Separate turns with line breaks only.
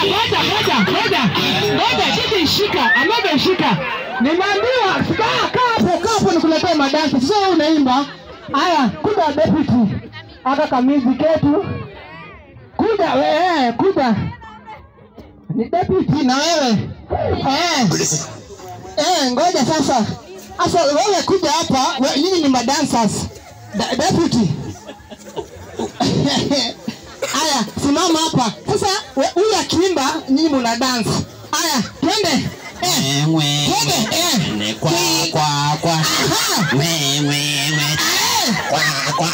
ngoja, ngoja, ngoja, ngoja, kiti shika, amebe shika. Nimeambiwa kaa kaa hapo, kaa hapo nikuletee madansi. Sasa wewe unaimba. Haya, kuja deputy. Aka kamizi ketu. Kuja wewe, kuja. Ni deputy na wewe. Eh. Eh, ngoja sasa. Sasa wewe kuja hapa, we- nyinyi ni madancers. Da- Deputy. Aya, simama hapa. Sasa we- huyu akiimba nyinyi mna dance. Aya, twende. Eh. Twende. Eh.
Kwa kwa kwa
Aha.
we we we
Eh.
kwa kwa